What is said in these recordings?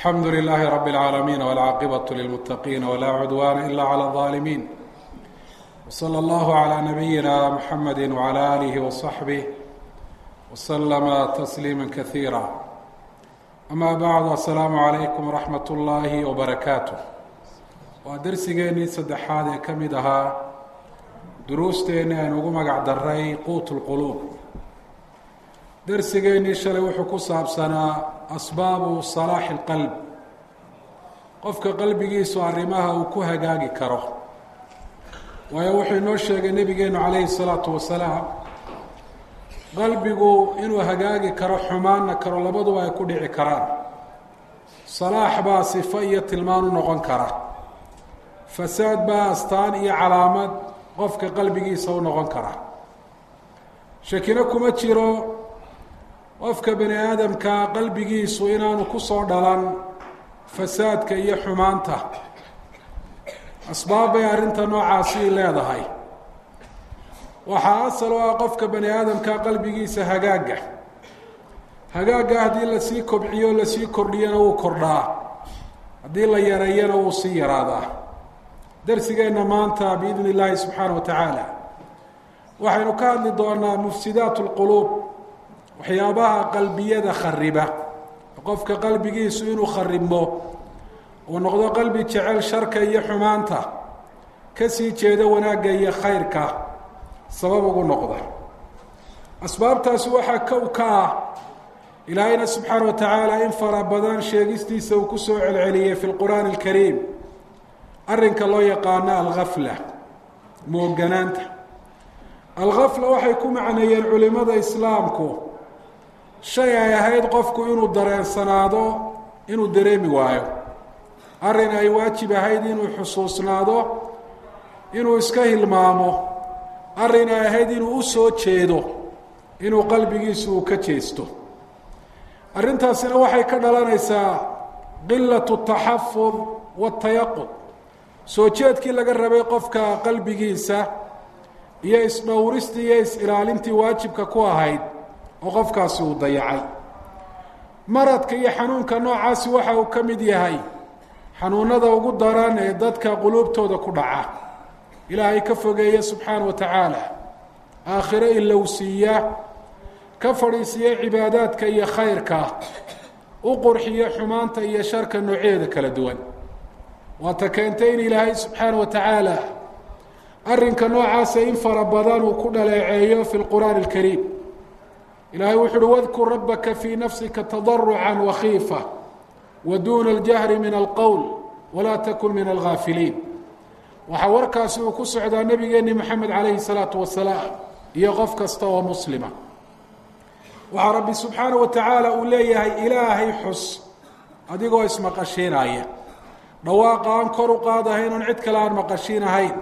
alxamdu lilaahi rabi اlcaalamiin wاlcaaqibatu lilmuttaqiina walaa cudwaana ila clى اظaalimiin wslى allahu calى nabiyina muxamedi wcalى aalihi waصaxbih waslama tasliima kasiira ama bacdu asalaamu calaykum waraxmat ullaahi wabarakaatu waa dersigeennii saddexaad ee ka mid ahaa duruusteenni aynu ugu magac daray quut lquluub dersigeennii shalay wuxuu ku saabsanaa asbaabu salaaxi اlqalb qofka qalbigiisu arrimaha uu ku hagaagi karo waayo wuxuu inoo sheegay nebigeenu calayhi الsalaatu wasalaam qalbigu inuu hagaagi karo xumaanna karo labaduba ay ku dhici karaan salaax baa sifo iyo tilmaan u noqon kara fasaad baa astaan iyo calaamad qofka qalbigiisa u noqon kara shakino kuma jiro qofka bani aadamka qalbigiisu inaanu kusoo dhalan fasaadka iyo xumaanta asbaab bay arrinta noocaasi leedahay waxaa asal u ah qofka bani aadamka qalbigiisa hagaagga hagaagga haddii lasii kobciyo lasii kordhiyana wuu kordhaa haddii la yareeyana wuu sii yaraadaa darsigeenna maanta biidni illaahi subxaana wa tacaala waxaynu ka hadli doonaa mufsidaat lquluub waxyaabaha qalbiyada khariba qofka qalbigiisu inuu kharibmo uu noqdo qalbi jecel sharka iyo xumaanta kasii jeeda wanaagga iyo khayrka sabab ugu noqda asbaabtaasi waxaa kow ka ah ilaahayna subxaana wa tacaala in fara badan sheegistiisa uu kusoo celceliyey fi lqur'aani alkariim arrinka loo yaqaano algafla mooganaanta algafla waxay ku macneeyeen culimada islaamku shay ay ahayd qofku inuu dareensanaado inuu dareemi waayo arrin ay waajib ahayd inuu xusuusnaado inuu iska hilmaamo arrin ay ahayd inuu u soo jeedo inuu qalbigiisu uu ka jeesto arrintaasina waxay ka dhalanaysaa qilatu taxafud watayaqud soo jeedkii laga rabay qofka qalbigiisa iyo isdhowristii iyo is-ilaalintii waajibka ku ahayd oo qofkaasi uu dayacay maradka iyo xanuunka noocaasi waxa uu ka mid yahay xanuunada ugu daran ee dadka quluubtooda ku dhaca ilaahay ka fogeeya subxaana wa tacaala aakhiro ilowsiiya ka fadhiisiya cibaadaadka iyo khayrka u qurxiyo xumaanta iyo sharka noocyeeda kala duwan waata keentay in ilaahay subxaana wa tacaala arrinka noocaasa in fara badan uu ku dhaleeceeyo fi lqur'aani alkariim ilaahay wuxu uhi wadkur rabbaka fii nafsika tadarucan wakhiifa wa duuna aljahri min alqowl walaa takun min algaafiliin waxaa warkaasi uu ku socdaa nebigeenni moxamed calayhi salaatu wasalaam iyo qof kasta oo muslima waxaa rabbi subxaana wa tacaala uu leeyahay ilaahay xus adigoo ismaqashiinaya dhawaaqa aan kor u qaadahayn oon cid kale aan maqashiinahayn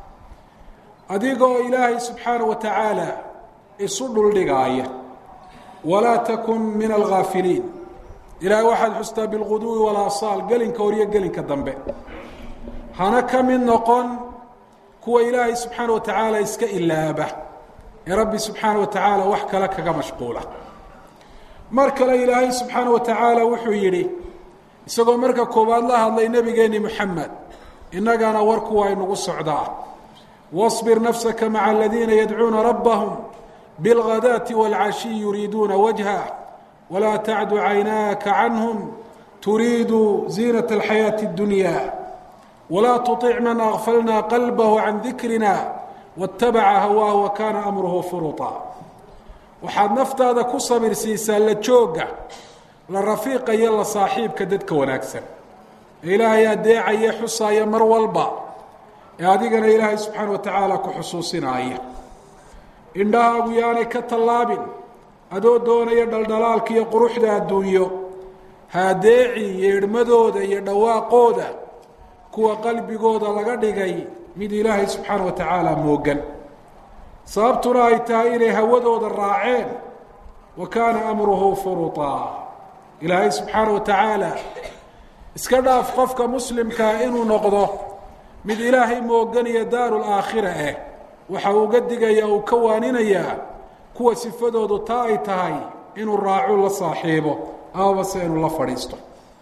adigoo ilaahay subxaana wa tacaala isu dhuldhigaaya walaa takun min algaafiliin ilaahay waxaad xustaa bilguduwi walaasaal gelinka hor iyo gelinka dambe hana ka mid noqon kuwa ilaahay subxaana wa tacaala iska ilaaba ee rabbi subxaana wa tacaala wax kale kaga mashquula mar kale ilaahay subxaana wa tacaala wuxuu yidhi isagoo marka koowaad la hadlay nebigeenni moxamed innagana warku waa inugu socdaa wasbir nafsaka maca aladiina yadcuuna rabbahum bilghadaati wاlcashiy yuriiduuna wajha walaa tacdu caynaaka canhum turiidu ziinat alxayaati اddunya walaa tuطic man akfalna qalbahu can dikrina waاtabaca hawaahu wa kaana amruhu furuطa waxaad naftaada ku sabirsiisaa la jooga la rafiiqa iyo la saaxiibka dadka wanaagsan ee ilaahay adeecaya xusaaya mar walba ee adigana ilaahay subxaana wa tacaala ku xusuusinaaya indhahaagu yaanay ka tallaabin adoo doonaya dhaldhalaalka iyo quruxda adduunyo haadeeci yeedhmadooda iyo dhawaaqooda kuwa qalbigooda laga dhigay mid ilaahay subxaana wa tacaala moogan sababtuna ay tahay inay hawadooda raaceen wa kaana amruhu furutaa ilaahay subxaana wa tacaala iska dhaaf qofka muslimkaa inuu noqdo mid ilaahay moogan iyo daaru laakhira ah waxa uu uga digaya uu ka waaninayaa kuwa sifadoodu taa ay tahay inuu raacu la saaxiibo amaba se inuu la fadhiisto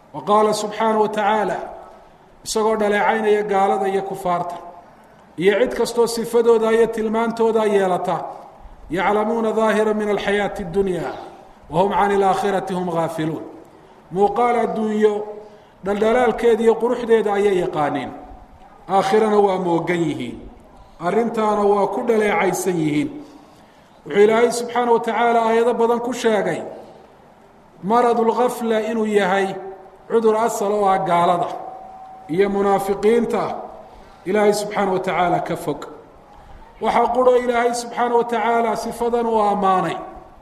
wa qaala subxaanaه wa tacaala isagoo dhaleecaynaya gaalada iyo kufaarta iyo cid kastoo sifadooda iyo tilmaantooda yeelata yaclamuuna daahira min alxayaati اdunya wahum can اlaakhirati hum gaafiluun muuqaal adduunyo dhaldhalaalkeeda iyo quruxdeeda ayay yaqaaniin aakhirana waa moogan yihiin arrintaana waa ku dhaleecaysan yihiin wuxuu ilaahay subxaana wa tacaala aayado badan ku sheegay maradu lgafla inuu yahay cudur asal oo ah gaalada iyo munaafiqiinta ilaahay subxaana wa tacaala ka fog waxaa qurho ilaahay subxaana wa tacaala sifadan uu ammaanay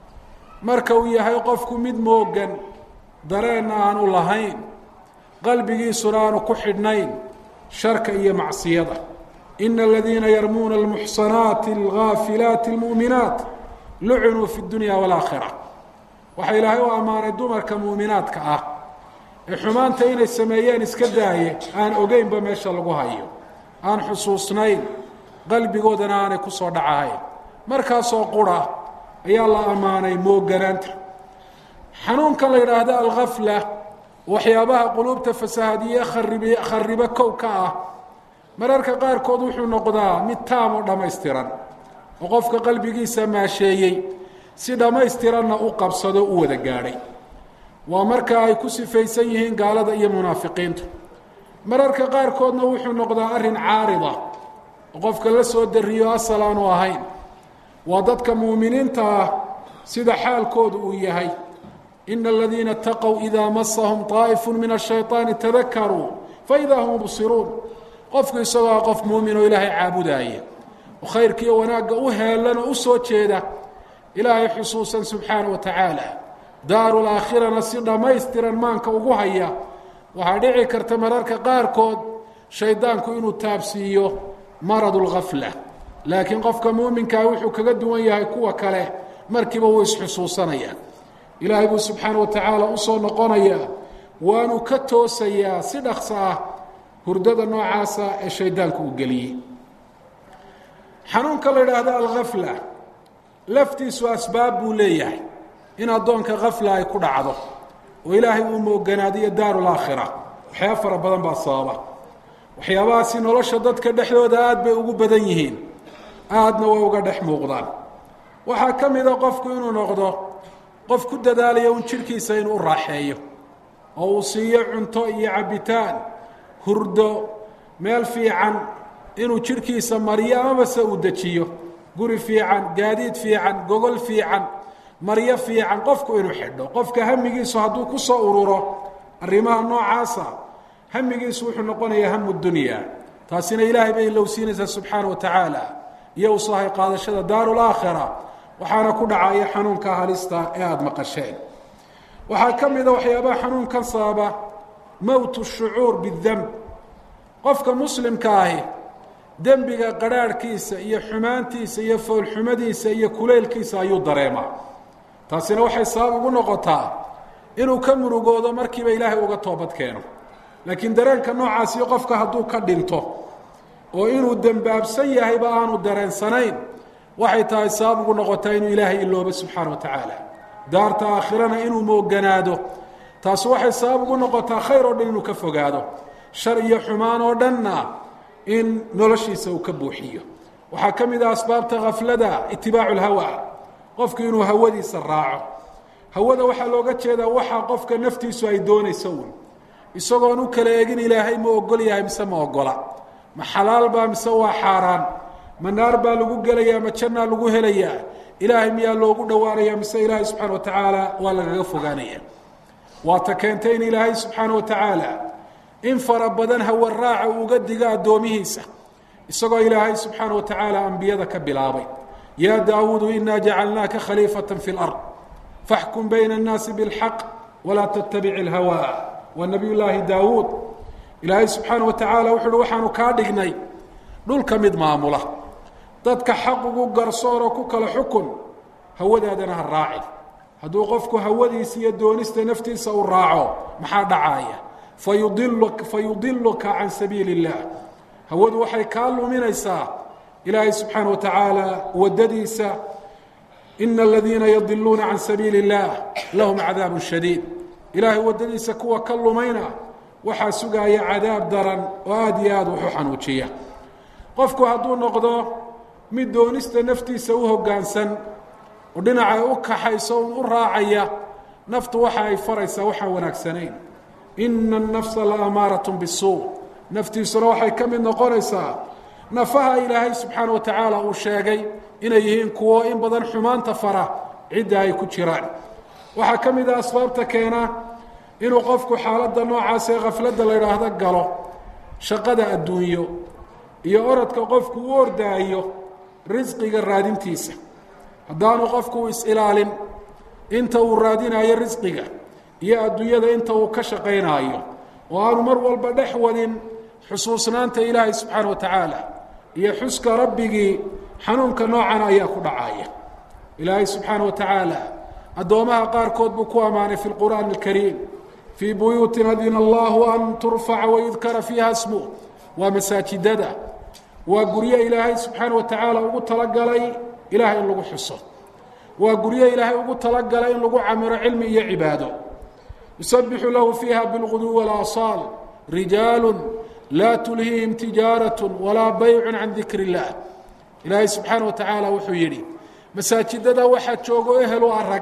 marka uu yahay qofku mid moogan dareenna aanu lahayn qalbigiisuna aanu ku xidhnayn sharka iyo macsiyada ina aladiina yarmuuna almuxsanaati algaafilaati almu'minaat lucunuu fi dunya waalaakhira waxaa ilaahay u ammaanay dumarka muuminaadka ah ee xumaanta inay sameeyeen iska daaye aan ogeynba meesha lagu hayo aan xusuusnayn qalbigoodana aanay ku soo dhacahayn markaasoo qura ayaa la ammaanay mooganaanta xanuunkan la yidhaahdo algafla waxyaabaha quluubta fasaahadiye kharibi kharibo kow ka ah mararka qaarkood wuxuu noqdaa mid taam oo dhammaystiran oo qofka qalbigiisa maasheeyey si dhammaystiranna u qabsado u wada gaadhay waa marka ay ku sifaysan yihiin gaalada iyo munaafiqiintu mararka qaarkoodna wuxuu noqdaa arrin caarida oo qofka la soo dariyo asal aanu ahayn waa dadka muuminiinta ah sida xaalkoodu uu yahay ina aladiina اtaqow idaa masahum طaa'ifu min الshayطaani tadakaruu faidaa hum mubsiruun qofku isagoo ah qof muumin oo ilaahay caabudaaya oo khayrkiiyo wanaagga u heelan oo u soo jeeda ilaahay xusuusan subxaana wa tacaala daaru laakhirana si dhammaystiran maanka ugu haya waxaa dhici karta mararka qaarkood shaydaanku inuu taabsiiyo maradu lgafla laakiin qofka muuminkaa wuxuu kaga duwan yahay kuwa kale markiiba wuu isxusuusanaya ilaahay buu subxaana wa tacaala usoo noqonayaa waanu ka toosayaa si dhaqso ah hurdada noocaasa ee shaydaanku uu geliyey xanuunka la idhaahdo algafla laftiisu asbaab buu leeyahay in addoonka kafla ay ku dhacdo oo ilaahay uu mooganaadiyo daaru laakhira waxyaaba fara badan baa sababa waxyaabahaasi nolosha dadka dhexdooda aada bay ugu badan yihiin aadna way uga dhex muuqdaan waxaa ka mida qofku inuu noqdo qof ku dadaalaya un jidhkiisa inuu u raaxeeyo oo uu siiyo cunto iyo cabbitaan hurdo meel fiican inuu jidhkiisa mariyo amabase uu dejiyo guri fiican gaadiid fiican gogol fiican maryo fiican qofku inuu xidho qofka hamigiisu hadduu ku soo ururo arrimaha noocaasa hamigiisu wuxuu noqonayaa hamu dunya taasina ilaahay bay ilowsiinaysaa subxaana wa tacaala iyo u sahay qaadashada daaru laakhira waxaana ku dhacaya xanuunka halista ee aada maqasheen waxaa ka mida waxyaabaha xanuunkan sababa mowtu shucuur bidemb qofka muslimka ahi dembiga qadrhaadhkiisa iyo xumaantiisa iyo foolxumadiisa iyo kuleylkiisa ayuu dareemaa taasina waxay sabab ugu noqotaa inuu ka murugoodo markiiba ilaahay uga toobad keeno laakiin dareenka noocaasi qofka hadduu ka dhinto oo inuu dembaabsan yahayba aanu dareensanayn waxay tahay sabab ugu noqotaa inuu ilaahay iloobo subxaana wa tacaala daarta aakhirana inuu mooganaado taasi waxay sabab ugu noqotaa khayr oo dhan inuu ka fogaado shar iyo xumaan oo dhanna in noloshiisa uu ka buuxiyo waxaa ka mid ah asbaabta khaflada itibaacu lhawa qofku inuu hawadiisa raaco hawada waxaa looga jeedaa waxaa qofka naftiisu ay doonayso uun isagoon u kala egin ilaahay ma ogol yahay mise ma ogola ma xalaal baa mise waa xaaraan ma naar baa lagu gelayaa ma jannaa lagu helayaa ilaahay miyaa loogu dhowaanaya mise ilaahay subxaana wa tacaala waa lagaga fogaanaya waata keentay in ilaahay subxaana wa tacaala in fara badan hawa raaca uga diga addoomihiisa isagoo ilaahay subxaana wa tacaala ambiyada ka bilaabay yaa daawuudu inaa jacalnaaka khaliifata fi lard faxkum bayna annaasi bilxaq walaa tattabic ilhawa waa nabiy llaahi daawuud ilaahay subxaana wa tacaala wuxu uhi waxaanu kaa dhignay dhulka mid maamula dadka xaq ugu garsooroo ku kala xukun hawadaadana ha raacin hadduu qofku hawadiisa iyo doonista naftiisa u raaco maxaa dhacaaya fayudilu fayudiluka can sabiili اllah hawadu waxay kaa luminaysaa ilaahay subxaana wa tacaala waddadiisa ina aladiina yadiluuna can sabiili اllah lahum cadaabu shadiid ilaahay waddadiisa kuwa ka lumayna waxaa sugaaya cadaab daran oo aada iyo aada wuxu xanuujiya qofku hadduu noqdo mid doonista naftiisa u hoggaansan oo dhinacay u kaxayso u raacaya naftu waxa ay faraysaa waxaan wanaagsanayn ina الnafsa la amaarat bالsuu naftiisuna waxay ka mid noqonaysaa nafaha ilaahay subxaana wa tacaala uu sheegay inay yihiin kuwo in badan xumaanta fara cidda ay ku jiraan waxaa ka mid a asbaabta keena inuu qofku xaaladda noocaas ee khafladda la idhaahdo galo shaqada adduunyo iyo orodka qofku u ordaayo risqiga raadintiisa haddaanu qofku is-ilaalin inta uu raadinayo risqiga iyo adduunyada inta uu ka shaqaynaayo oo aanu mar walba dhex wadin xusuusnaanta ilaahay subxaana wa tacaala iyo xuska rabbigii xanuunka noocan ayaa ku dhacaya ilaahay subxaana wa tacaala addoomaha qaarkood buu ku ammaanay fi lqur'aani alkariim fii buyuutin adina allahu an turfaca wayudkara fiiha smu waa masaajidada waa guryo ilaahay subxaana wa tacaala ugu talagalay ilahay in lagu xuso waa guryo ilaahay ugu talagalay in lagu camiro cilmi iyo cibaado yusabixu lahu fiiha bilguduwi walaasaal rijaalu laa tulhiihim tijaaraة walaa baycu can dikr اllah ilaahay subxaana wa tacaala wuxuu yidhi masaajidada waxaa joogo ehelu arag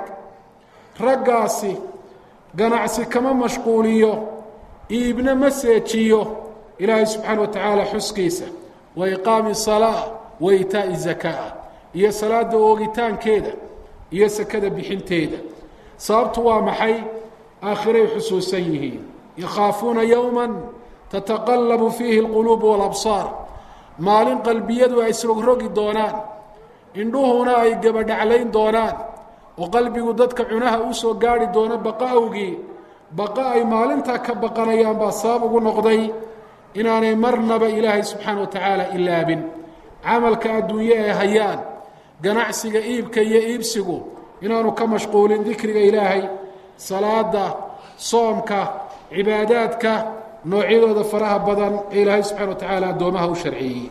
raggaasi ganacsi kama mashquuliyo iibna ma seejiyo ilaahay subxaana wa tacaala xuskiisa wa iqaami salaa wa itaa'i zakaa iyo salaada oogitaankeeda iyo sakada bixinteeda sababtu waa maxay aakhiray xusuusan yihiin yakhaafuuna yowma tataqallabu fiihi alquluubu walabsaar maalin qalbiyadu ay isrogrogi doonaan indhuhuna ay gabadhaclayn doonaan oo qalbigu dadka cunaha u soo gaari doono baqa awgii baqa ay maalintaa ka baqanayaan baa sabab ugu noqday inaanay marnaba ilaahay subxaana wa tacaala ilaabin camalka adduunye ee hayaan ganacsiga iibka iyo iibsigu inaanu ka mashquulin dikriga ilaahay salaada soomka cibaadaadka noocyadooda faraha badan ee ilaahay subxana wa tacaala addoomaha u sharciyeeyey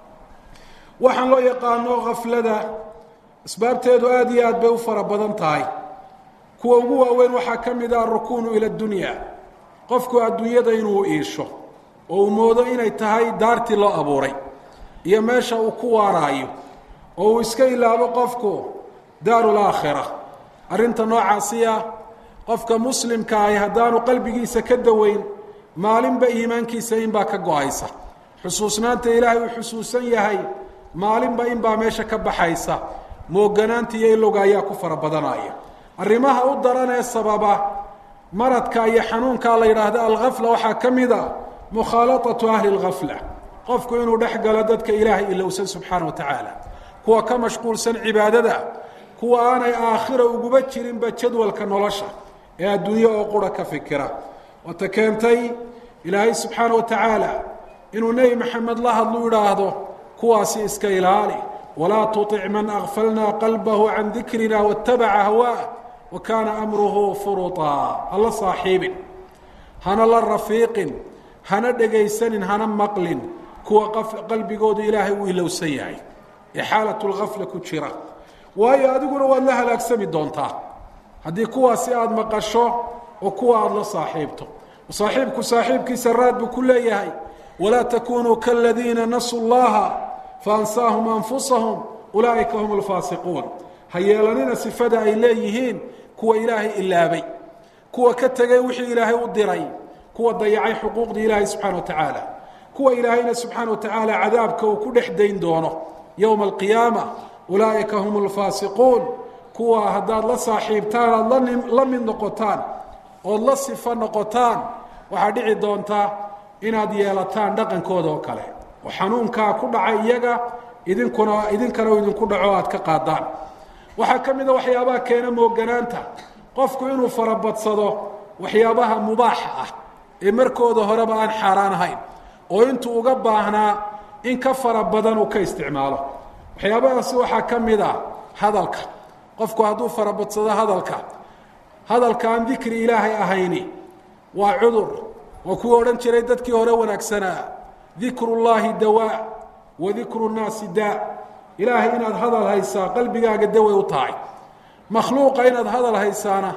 waxaan loo yaqaano khaflada asbaabteedu aada iyo aad bay u fara badan tahay kuwa ugu waaweyn waxaa ka mid ah arukuunu ila dunya qofku adduunyada inuu iisho oo uu moodo inay tahay daartii loo abuuray iyo meesha uu ku waaraayo oo uu iska ilaabo qofku daarul aakhira arrinta noocaasiya qofka muslimka ahi haddaanu qalbigiisa ka daweyn maalinba iimaankiisa inbaa ka go-aysa xusuusnaanta ilaahay uu xusuusan yahay maalinba inbaa meesha ka baxaysa mooganaanta iyo ilowga ayaa ku fara badanaya arrimaha u daran ee sababa maradka iyo xanuunka la yidhaahdo alkhafla waxaa ka mid a mukhaalatatu ahli lkhafla qofku inuu dhex galo dadka ilaahay ilowsan subxaana wa tacaala kuwa ka mashquulsan cibaadada kuwa aanay aakhira uguba jirinba jadwalka nolosha ee adduunye oo qura ka fikira waata keentay ilaahay subxaana wa tacaala inuu nebi maxamed la hadlu idhaahdo kuwaasi iska ilaali walaa tuطic man akfalna qalbahu can dikrina wاtabaca hawaa wa kaana amruhu furuطaa hala saaxiibin hana la rafiiqin hana dhegaysanin hana maqlin kuwa qalbigoodu ilaahay uu ilowsan yahay ee xaalat lgafla ku jira waayo adiguna waad la halaagsami doontaa haddii kuwaasi aada maqasho oo kuwa aada la saaxiibto saaxiibku saaxiibkiisa raad buu ku leeyahay walaa takunuu kaladiina nasuu llaha faansaahum anfusahum ulaa'ika hum alfaasiquun ha yeelanina sifada ay leeyihiin kuwa ilaahay ilaabay kuwa ka tegay wixii ilaahay u diray kuwa dayacay xuquuqdii ilaahay subxana wa tacaala kuwa ilaahayna subxaana wa tacaala cadaabka uu ku dhex dayn doono yowma alqiyaama ulaa'ika hum alfaasiquun kuwa haddaad la saaxiibtaan aada la mid noqotaan ood la sifo noqotaan waxaa dhici doonta inaad yeelataan dhaqankooda oo kale oo xanuunkaa ku dhaca iyaga idinkuna idinkana u idinku dhaco aad ka qaadaan waxaa ka mid a waxyaabaha keena mooganaanta qofku inuu farabadsado waxyaabaha mubaaxa ah ee markooda horeba aan xaaraan ahayn oo intuu uga baahnaa in ka fara badan uu ka isticmaalo waxyaabahaasi waxaa ka mid a hadalka qofku hadduu farabadsado hadalka hadalka aan dikri ilaahay ahayni waa cudur waa kuwii odhan jiray dadkii hore wanaagsanaa dikru llaahi dawaa wa dikru nnaasi daa ilaahay inaad hadal haysaa qalbigaaga daway u tahay makhluuqa inaad hadal haysaana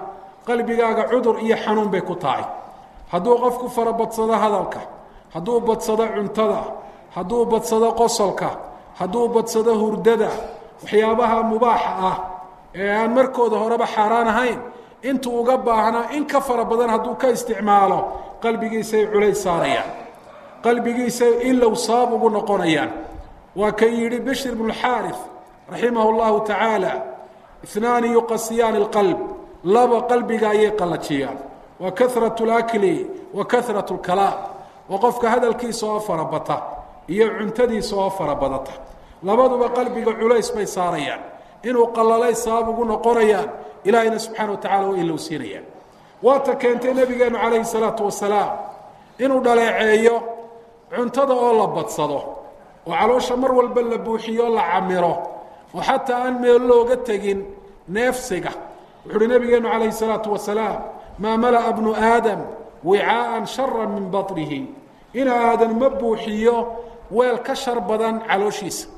qalbigaaga cudur iyo xanuun bay ku tahay hadduu qofku farabadsado hadalka hadduu badsado cuntada hadduu badsado qosolka hadduu badsado hurdada waxyaabaha mubaaxa ah ee aan markooda horeba xaaraan ahayn intuu uga baahnaa in ka fara badan hadduu ka isticmaalo qalbigiisay culays saarayaan qalbigiisay ilow sabab ugu noqonayaan waa kan yidhi bishir bnu xaarif raximah اllahu tacaala inaani yuqasiyaani اlqalb laba qalbiga ayay qallajiyaan wa kahrat اlakli wa kahrat اlkalaam waa qofka hadalkiisa oo farabata iyo cuntadiisa oo farabadata labaduba qalbiga culays bay saarayaan inuu qalalay sabab ugu noqonayaan ilaahayna subxaana wa tacala waa ilowsiinayaan waata keentay nebigeenu calayhi salaatu wasalaam inuu dhaleeceeyo cuntada oo la badsado oo caloosha mar walba la buuxiyo la camiro oo xataa aan meel looga tegin neefsiga wuxu uhi nebigeenu calayhi salaatu wasalaam maa mala'a bnu aadam wicaaan shara min baطnihi in aadan ma buuxiyo weel ka shar badan calooshiisa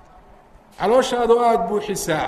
calooshaadoo aada buuxisaa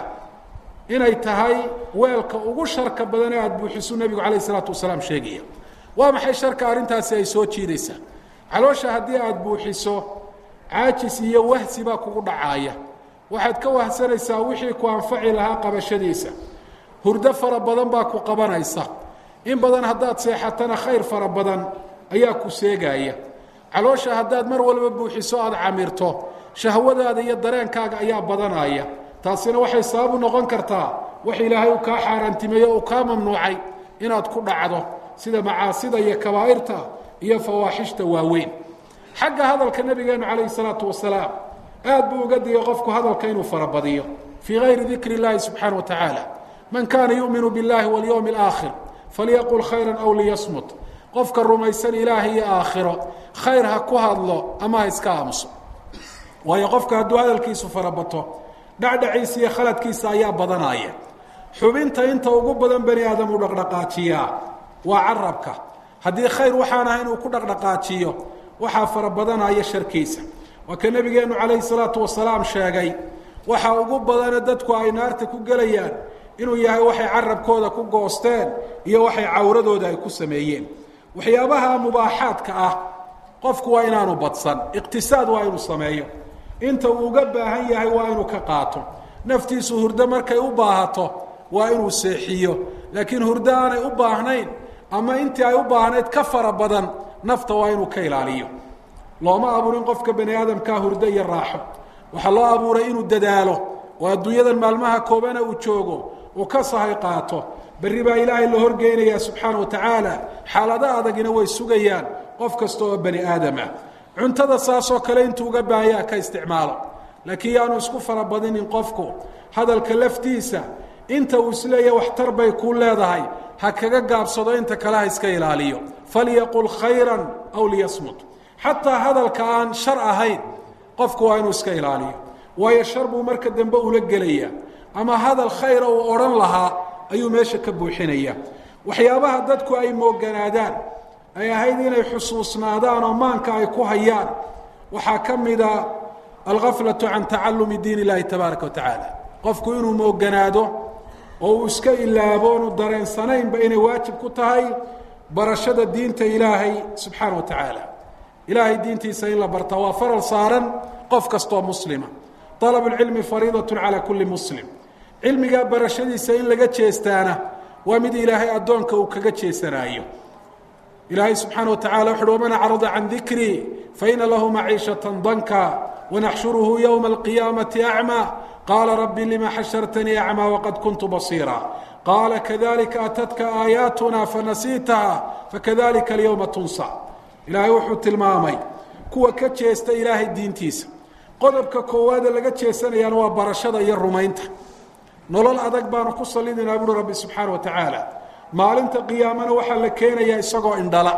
inay tahay weelka ugu sharka badan ee aada buuxisu nebigu calayh isalaatu wasalaam sheegaya waa maxay sharka arrintaasi ay soo jiidaysaa caloosha haddii aada buuxiso caajis iyo wahsi baa kugu dhacaaya waxaad ka wahsanaysaa wixii ku anfaci lahaa qabashadiisa hurdo fara badan baa ku qabanaysa in badan haddaad seexatana khayr fara badan ayaa ku seegaaya caloosha haddaad mar walba buuxiso aada camirto shahwadaada iyo dareenkaaga ayaa badanaya taasina waxay sabab u noqon kartaa wax ilaahay uu kaa xaaraantimeeyo uu kaa mamnuucay inaad ku dhacdo sida macaasida iyo kabaa'irta iyo fawaaxishta waaweyn xagga hadalka nebigeenu calayhi salaatu wasalaam aad buu uga digay qofku hadalka inuu farabadiyo fii gayri dikri اllahi subxaana wa tacaala man kaana yu'minu biاllahi walyowmi اlaakhir falyaqul khayra aw liyasmut qofka rumaysan ilaaha iyo aakhiro khayr ha ku hadlo ama ha iska aamuso waayo qofka hadduu hadalkiisu farabato dhacdhaciisa iyo khaladkiisa ayaa badanaya xubinta inta ugu badan bani aadam uu dhaqdhaqaajiyaa waa carabka haddii khayr waxaan ahay inuu ku dhaqdhaqaajiyo waxaa fara badanaya sharkiisa waa ka nebigeennu calayhi salaatu wasalaam sheegay waxa ugu badane dadku ay naarta ku gelayaan inuu yahay waxay carabkooda ku goosteen iyo waxay cawradooda ay ku sameeyeen waxyaabaha mubaaxaadka ah qofku waa inaanu badsan iqtisaad waa inuu sameeyo inta uu uga baahan yahay waa inuu ka qaato naftiisu hurdo markay u baahato waa inuu seexiyo laakiin hurdo aanay u baahnayn ama intii ay u baahnayd ka fara badan nafta waa inuu ka ilaaliyo looma abuurin qofka bani aadamkaa hurdo iyo raaxo waxaa loo abuuray inuu dadaalo oo adduunyadan maalmaha koobana uu joogo uu ka sahay qaato berri baa ilaahay la horgeynayaa subxaana wa tacaala xaalado adagina way sugayaan qof kasta oo bani aadamah cuntada saasoo kale intuu uga baahayaa ka isticmaalo laakiin yaanu isku farabadinin qofku hadalka laftiisa inta uu isleeyahay waxtar bay kuu leedahay ha kaga gaabsado inta kale ha iska ilaaliyo falyaqul khayra aw liyasmut xataa hadalka aan shar ahayn qofku waa inuu iska ilaaliyo waayo shar buu marka dambe ula gelaya ama hadal khayra uu odhan lahaa ayuu meesha ka buuxinaya waxyaabaha dadku ay mooganaadaan ay ahayd inay xusuusnaadaan oo maanka ay ku hayaan waxaa ka mida algaflatu can tacalumi diin illaahi tabaaraka wa tacaala qofku inuu mooganaado oo uu iska ilaabo onu dareensanaynba inay waajib ku tahay barashada diinta ilaahay subxaana wa tacaala ilaahay diintiisa in la barta waa faral saaran qof kastoo muslima طalab اlcilmi fariidaة calى kuli muslim cilmigaa barashadiisa in laga jeestaana waa mid ilaahay addoonka uu kaga jeesanaayo ilaahay subxaana wa tacala wuxu uhi waman acrada can dikrii faina lahu maciishaة danka wanaxshuruhu ywma اlqiyaamaةi acmى qaala rabbi lima xashartanii acmى waqad kuntu basiira qaala kadalika atadka aayaatuna fanasiitaha fakadalika alyowma tunsa ilaahay wuxuu tilmaamay kuwa ka jeesta ilaahay diintiisa qodobka koowaade laga jeesanayaana waa barashada iyo rumaynta nolol adag baanu ku salidinaa buuri rabbi subxaana wa tacaala maalinta qiyaamana waxaa la keenayaa isagoo indhala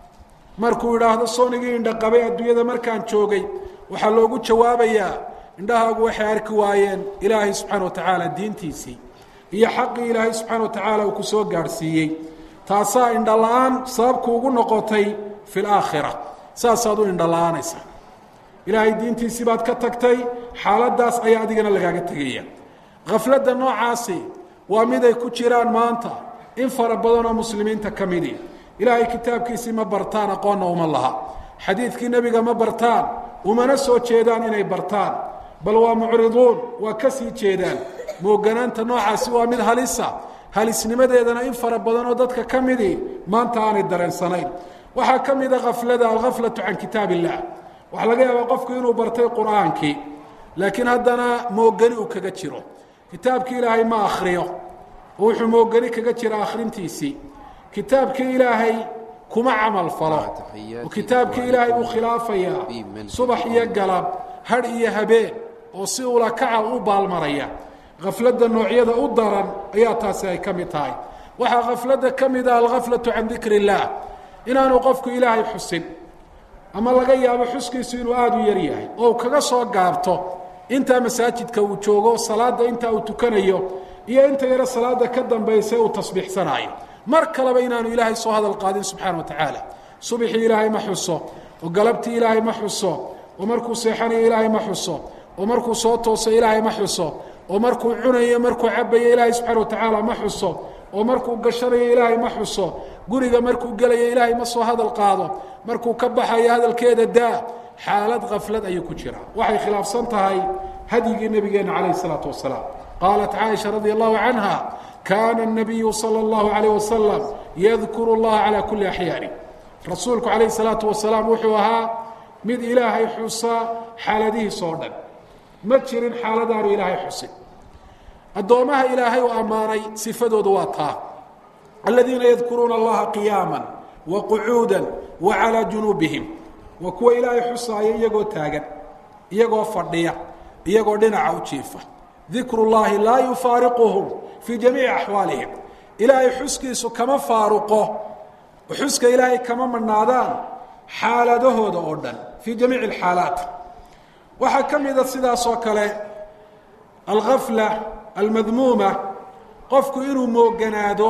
markuu idhaahdo soonigii indhaqabay adduunyada markaan joogay waxaa loogu jawaabayaa indhahaagu waxay arki waayeen ilaahay subxaana wa tacaala diintiisii iyo xaqii ilaahay subxaana wa tacaala uu ku soo gaadhsiiyey taasaa indhala-aan sababku ugu noqotay fi laakhira saasaad u indhala-aanaysaa ilaahay diintiisii baad ka tagtay xaaladdaas ayaa adigana lagaaga tegaya khafladda noocaasi waa mid ay ku jiraan maanta in fara badanoo muslimiinta ka midi ilaahay kitaabkiisii ma bartaan aqoonna uma laha xadiidkii nebiga ma bartaan umana soo jeedaan inay bartaan bal waa mucriduun waa ka sii jeedaan mooganaanta noocaasi waa mid halisa halisnimadeedana in fara badanoo dadka ka midii maanta aanay dareensanayn waxaa ka mida khaflada alghaflatu can kitaab illah waxaa laga yaabaa qofku inuu bartay qur'aankii laakiin haddana moogani uu kaga jiro kitaabkii ilaahay ma akhriyo oo wuxuu moogani kaga jira akhrintiisii kitaabkii ilaahay kuma camal falo oo kitaabkii ilaahay uu khilaafayaa subax iyo galab hadh iyo habeen oo si ula kaca u baalmaraya khafladda noocyada u daran ayaa taasi ay ka mid tahay waxaa khafladda ka mid ah alghaflatu can dikri illaah inaanu qofku ilaahay xusin ama laga yaabo xuskiisu inuu aada u yar yahay oo uu kaga soo gaabto intaa masaajidka uu joogo salaadda intaa uu tukanayo iyo inta yaro salaada ka dambaysa uu tasbiixsanaayo mar kaleba inaanu ilaahay soo hadal qaadin subxaana wa tacaala subixii ilaahay ma xuso oo galabtii ilaahay ma xuso oo markuu seexanayo ilaahay ma xuso oo markuu soo tooso ilaahay ma xuso oo markuu cunayo markuu cabayo ilaahay subxaana wa tacaala ma xuso oo markuu gashanayo ilaahay ma xuso guriga markuu gelayo ilaahay ma soo hadal qaado markuu ka baxayo hadalkeeda daa xaalad khaflad ayuu ku jiraa waxay khilaafsan tahay hadyigii nebigeenna calayh isalaatu wasalaam qaalat caaisha radia allahu canha kaana الnabiyu salى اllahu alayh wasalam yadkuru اllaha calaa kuli axyaani rasuulku calayh salaatu wasalaam wuxuu ahaa mid ilaahay xusa xaaladihiisa oo dhan ma jirin xaaladaanu ilaahay xusin addoommaha ilaahay uu ammaanay sifadooda waa taa aladiina yadkuruuna allaha qiyaama wa qucuuda wa calaa junuubihim waa kuwa ilaahay xusaaya iyagoo taagan iyagoo fadhiya iyagoo dhinaca u jiifa dikru llaahi laa yufaariquhum fii jamiici axwaalihim ilaahay xuskiisu kama faaruqo xuska ilaahay kama madhnaadaan xaaladahooda oo dhan fii jamiici alxaalaat waxaa ka mida sidaas oo kale alghafla almadmuuma qofku inuu mooganaado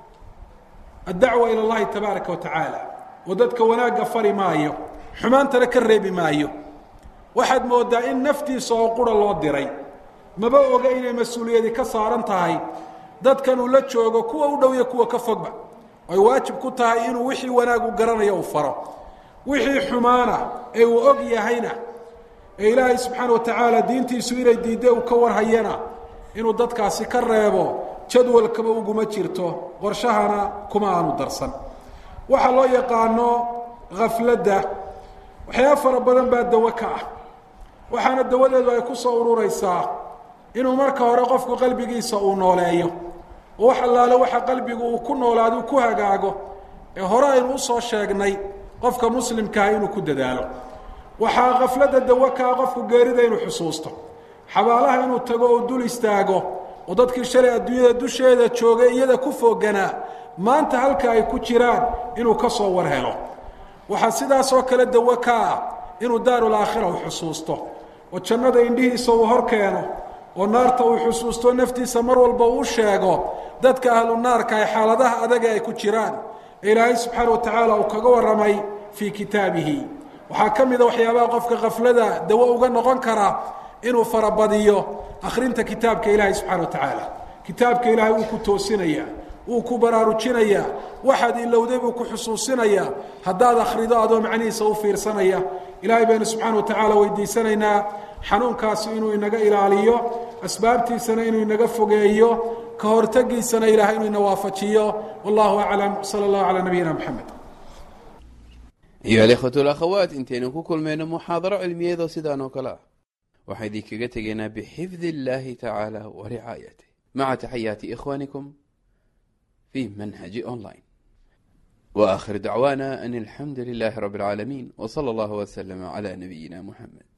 addacwa ila اllahi tabaaraka wa tacaala oo dadka wanaagga fari maayo xumaantana ka reebi maayo waxaad moodaa in naftiisa oo qura loo diray maba oga inay mas-uuliyadi ka saaran tahay dadkan uu la joogo kuwa u dhow iyo kuwa ka fogba ay waajib ku tahay inuu wixii wanaagu garanayo uu faro wixii xumaana ee uu og yahayna ee ilaahay subxaana wa tacaala diintiisu inay diidde uu ka warhayana inuu dadkaasi ka reebo jadwalkaba uguma jirto qorshahana kuma aanu darsan waxaa loo yaqaano khafladda waxyaaba fara badan baa dawo ka ah waxaana dawadeedu ay ku soo ururaysaa inuu marka hore qofku qalbigiisa uu nooleeyo oo wax allaale waxa qalbigu uu ku noolaado ku hagaago ee hore aynu usoo sheegnay qofka muslimkaah inuu ku dadaalo waxaa khafladda dawo kaa qofku geerida inuu xusuusto xabaalaha inuu tago oo dul istaago oo dadkii shalay adduunyada dusheeda joogay iyada ku fooganaa maanta halka ay ku jiraan inuu ka soo war helo waxaa sidaasoo kale dawo ka ah inuu daarulaakhira uu xusuusto oo jannada indhihiisa uu hor keeno oo naarta uu xusuusto naftiisa mar walba uu sheego dadka ahlu naarka ay xaaladaha adaga ay ku jiraan ee ilaahay subxaana wa tacaala uu kaga warramay fii kitaabihi waxaa ka mida waxyaabaha qofka khaflada dawo uga noqon kara inuu farabadiyo akhrinta kitaabka ilaahay subxana wa tacaala kitaabka ilaahay wuu ku toosinayaa wuu ku baraarujinayaa waxaad ilowday buu ku xusuusinayaa haddaad akhrido adoo macnihiisa u fiirsanaya ilaahay baynu subxaana wa tacaala weydiisanaynaa xanuunkaasi inuu inaga ilaaliyo asbaabtiisana inuu inaga fogeeyo ka hortagiisana ilahay inuu ina waafajiyo wallahu aclam sala allahu calaa nabiyina moxamed ayuha alikhwatu alakhawaat intaynu ku kulmayno muxaadaro cilmiyeedoo sidaan oo kale ah waxaan idinkaga tegaynaa bixifdi illaahi tacaala wa ricaayatih maca taxayaati ikhwaanikum fi manhaji online wa akhir dacwaana an alxamdu lilahi rabi اlcaalamiin w salى allahu wslama cla nabiyina muxamed